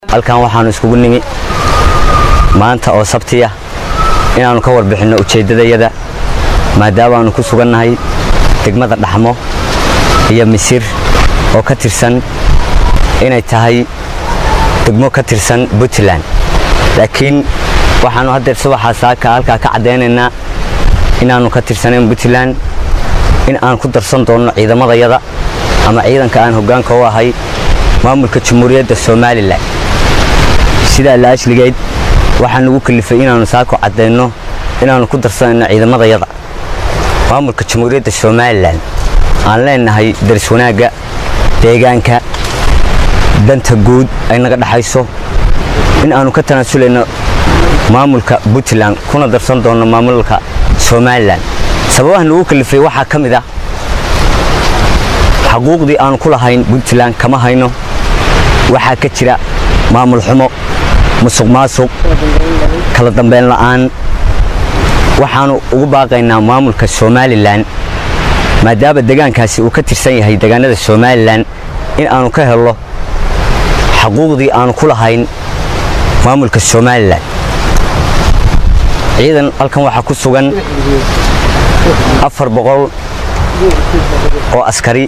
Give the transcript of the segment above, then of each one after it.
halkan waxaanu iskugu nimi maanta oo sabtiya inaannu ka warbixinno ujeeddadayada maadaamaannu ku sugannahay degmada dhaxmo iyo misir oo ka tirsan inay tahay degmo ka tirsan puntland laakiin waxaannu haddeer subaxaa saaka halkaa ka caddaynaynaa inaannu ka tirsanayn puntland in aan ku darsan doonno ciidamadayada ama ciidanka aan hoggaanka u ahay maamulka jamhuuriyadda somalilan sidaa la ashligeyd waxaa nugu kalifay inaannu saako caddayno inaannu ku darsanayno ciidamadayada maamulka jamhuuriyadda somalilan aan leenahay daris wanaagga deegaanka danta guud ay naga dhaxayso in aannu ka tanaasulayno maamulka puntland kuna darsan doonno maamulka somalilan sababaha nugu kalifay waxaa ka mid ah xaquuqdii aanu ku lahayn puntland kama hayno waxaa ka jira maamul xumo musuq maasuq kala dambayn la'aan waxaannu ugu baaqaynaa maamulka somalilan maadaama degaankaasi uu ka tirsan yahay degaanada somalilan in aanu ka helno xaquuqdii aanu ku lahayn maamulka somalilan ciidan halkan waxaa ku sugan afar boqol oo askari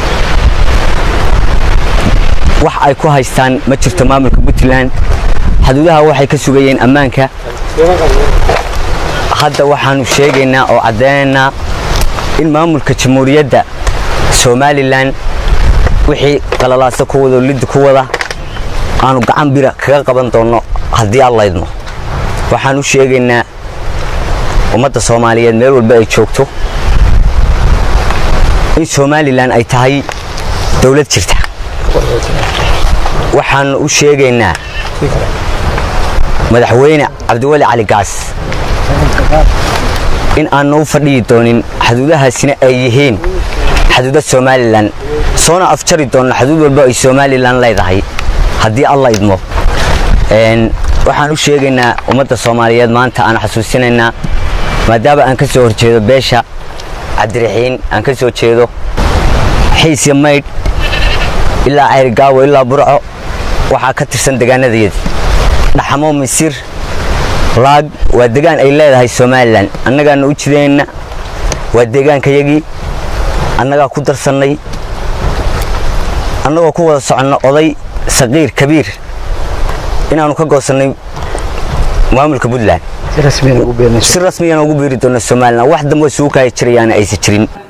wax ay ku haystaan ma jirto maamulka puntland xaduudaha waxay ka sugayeen ammaanka hadda waxaannu sheegaynaa oo caddaynaynaa in maamulka jamhuuriyadda somalilan wixii qalalaasa ku wado liddi ku wada aanu gacan bira kaga qaban doonno haddii aan laydno waxaan u sheegaynaa ummadda soomaaliyeed meel walba ay joogto in somalilan ay tahay dowlad jirta waxaannu u sheegaynaa madaxweyne cabdiweli cali gaas in aannu u fadhiyi doonin xaduudahaasina ay yihiin xaduuda somalilan soona afjari doonno xaduud walba ay somalilan leedahay haddii alla idmo waxaan u sheegaynaa ummadda soomaaliyeed maanta aan xasuusinaynaa maadaama aan ka soo horjeedo beesha cabdiraxiin aan ka soo jeedo xiisya maydh ilaa cayrigaawo ilaa burco waxaa ka tirsan degaanadayadii dhaxamo misir laag waa degaan ay leedahay somalilan annagaana u jideenna waa deegaankayagii annagaa ku darsannay annagoo ku wada soconno oday saqiir kabiir inaannu ka goosannay maamulka puntland si rasmiyana ugu biiri doonno somalilan wax dambe suukaya jirayaana aysan jirin